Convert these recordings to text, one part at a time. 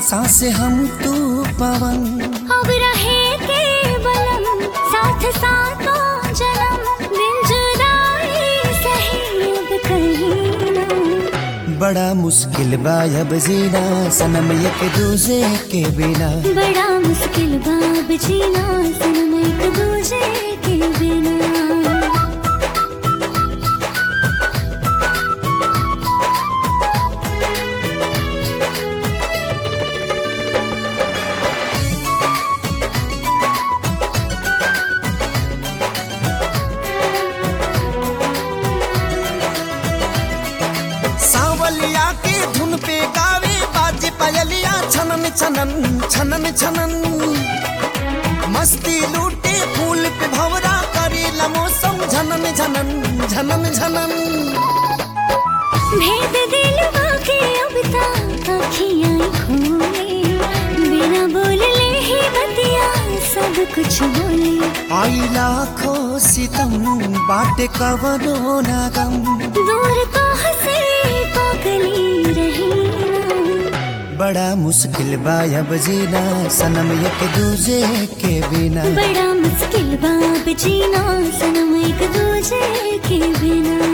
सांस हम तू पवन अब रहे के बलम साथ साथों जन्म दिल जुदाई सही अब कहीं ना बड़ा मुश्किल बा अब जीना सनम एक दूजे के बिना बड़ा मुश्किल बाब जीना सनम एक दूजे के बिना सावलिया के धुन पे गावे बाजे पायलिया छनन छनन छनन छनन मस्ती लूटे फूल पे भवरा करेला मौसम झनन झनन झनन झनन भेद दिल के अब तक अखियाँ खोले बिना बोलले ही बतिया सब कुछ बोले आई लाखों सितम बाटे कवनो ना गम दूर तो हंसे पागली रही ना बड़ा मुश्किल बा अब जीना सनम एक दूजे के बिना बड़ा मुश्किल बाब जीना सनम एक दूजे के बिना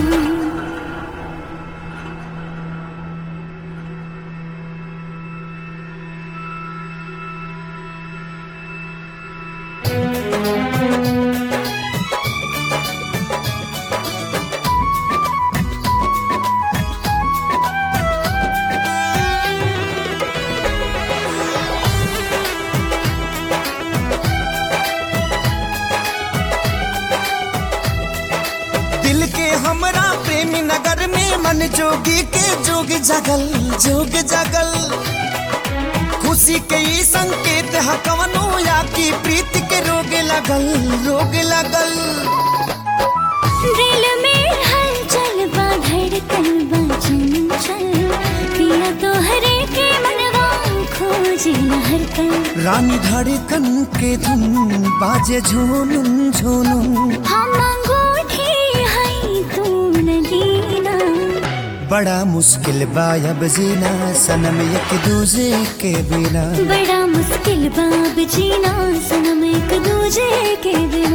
दिल के हमरा प्रेमी नगर में मन जोगी के जोग जगल जोग जगल खुशी के ई संकेत है कवनो या की प्रीत के रोग लगल रोग लगल दिल में हलचल बा धड़कन बा चंचल पिया तो हरे के मनवा खोजे हर कल रानी धड़कन के धुन बाजे झूनुन झूनुन हम अंगूठी है तू नगीना बड़ा मुश्किल बा अब जीना सनम एक दूजे के बिना बड़ा मुश्किल बाब जीना सनम एक दूजे के बिना